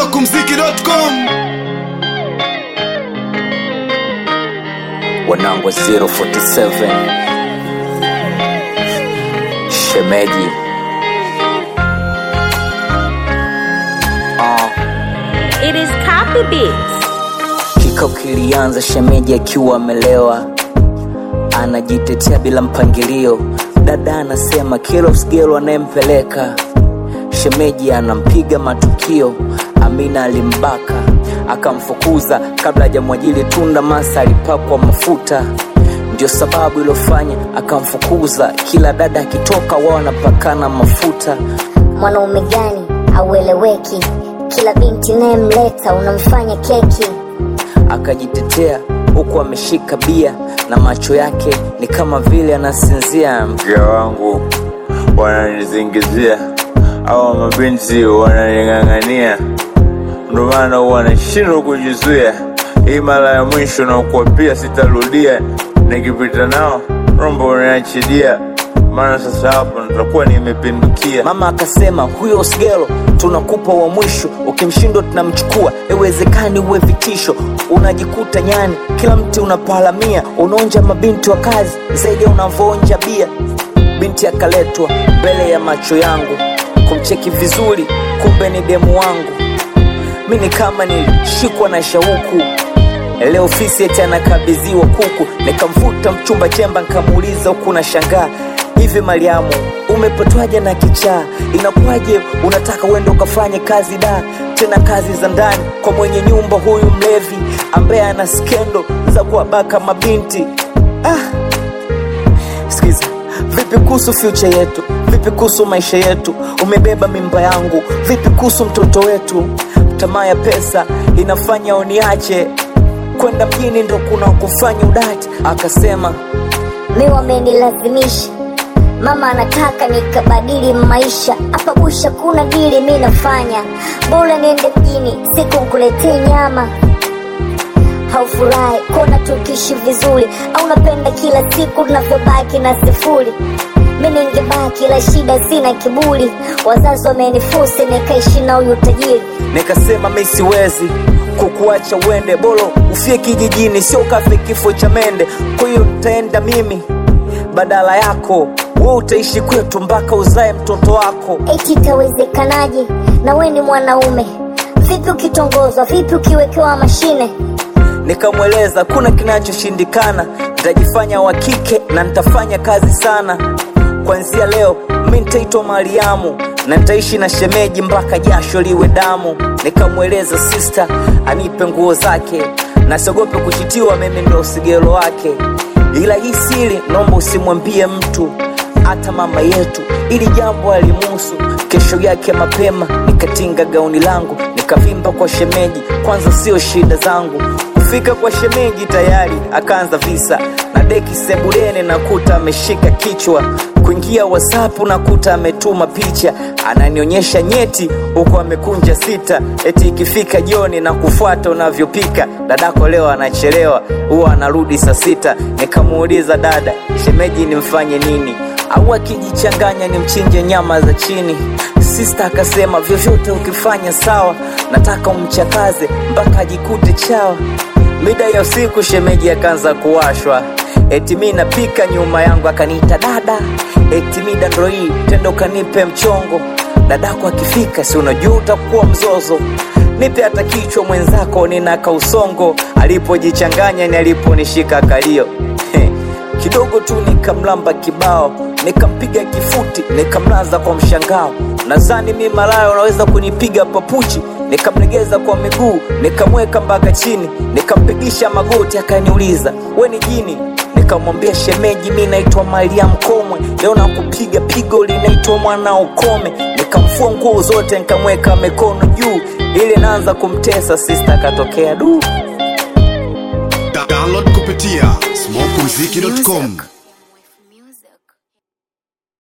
smokumziki.com wanangu 047 shemeji Ah, It is copy beats. kikao kilianza shemeji akiwa amelewa anajitetea bila mpangilio dada anasema kila msigelo anayempeleka shemeji anampiga matukio amina alimbaka akamfukuza kabla hajamwajili tunda masa alipakwa mafuta ndio sababu iliyofanya akamfukuza kila dada akitoka wao anapakana mafuta mwanaume gani aueleweki kila binti nayemleta unamfanya keki akajitetea huku ameshika bia na macho yake ni kama vile anasinzia mke wangu wananizingizia au mabinti wananing'ang'ania ndo maana huwa nashindwa kujizuia hii mara ya mwisho na kuwapia sitarudia nikipita nao rombo unaniachilia maana sasa hapo nitakuwa nimepindukia mama akasema huyo osgelo tunakupa wa mwisho ukimshindwa tunamchukua iwezekani uwe vitisho unajikuta nyani kila mti unapalamia unaonja mabinti wa kazi zaidi ya unavyoonja bia binti akaletwa mbele ya macho yangu kumcheki vizuri kumbe ni demu wangu mi ni kama nilishikwa na shauku leo ofisi eti anakabidhiwa kuku nikamfuta mchumba chemba nikamuuliza huku na shangaa hivi mariamu umepatwaje na kichaa inakuwaje unataka uende ukafanye kazi da tena kazi za ndani kwa mwenye nyumba huyu mlevi ambaye ana skendo za kuwabaka mabinti ah sikiza vipi kuhusu future yetu vipi kuhusu maisha yetu umebeba mimba yangu vipi kuhusu mtoto wetu tamaa ya pesa inafanya uniache kwenda mjini ndo kuna kufanya udati akasema mi wamenilazimisha mama anataka nikabadili maisha hapa busha kuna dili mi nafanya bora niende mjini siku nkuletee nyama haufurahi kuona tukiishi vizuri au napenda kila siku tunavyobaki na sifuri mi ningebaki la shida sina kiburi wazazi wamenifusi nikaishi na huyu tajiri nikasema mi siwezi kukuacha uende bolo ufie kijijini sio kafe kifo cha mende kwa hiyo nitaenda mimi badala yako we utaishi kwetu mpaka uzae mtoto wako eti itawezekanaje na we ni mwanaume vipi ukitongozwa vipi ukiwekewa mashine nikamweleza kuna kinachoshindikana nitajifanya wa kike na nitafanya kazi sana kwanzia leo mi nitaitwa mariamu na nitaishi na shemeji mpaka jasho liwe damu nikamweleza sista anipe nguo zake na siogope kuchitiwa mimi ndo sigelo wake ila hii siri naomba usimwambie mtu hata mama yetu ili jambo alimuhusu kesho yake mapema nikatinga gauni langu nikavimba kwa shemeji kwanza sio shida zangu kufika kwa shemeji tayari akaanza visa na deki sebuleni nakuta ameshika kichwa kuingia whatsapp nakuta ametuma picha ananionyesha nyeti huku amekunja sita eti ikifika jioni na kufuata unavyopika dadako leo anachelewa huwa anarudi saa sita nikamuuliza dada shemeji nimfanye nini au akijichanganya ni mchinje nyama za chini sista akasema vyovyote ukifanya sawa nataka umchakaze mpaka ajikute chawa mida ya usiku shemeji akaanza kuwashwa eti mi napika nyuma yangu akaniita dada eti mida ndo hii tendo kanipe mchongo dadako akifika si unajua utakuwa mzozo nipe hata kichwa mwenzako ninaka usongo alipojichanganya ni aliponishika kalio kidogo tu nikamlamba kibao nikampiga kifuti nikamlaza kwa mshangao nadhani mi malaya unaweza kunipiga papuchi nikamlegeza kwa miguu nikamweka mpaka chini nikampigisha magoti akaniuliza we ni jini nikamwambia shemeji mi naitwa mariam komwe leo nakupiga pigo linaitwa mwana ukome nikamfua nguo zote nikamweka mikono juu ili naanza kumtesa sista akatokea duu Da- download kupitia smokumziki.com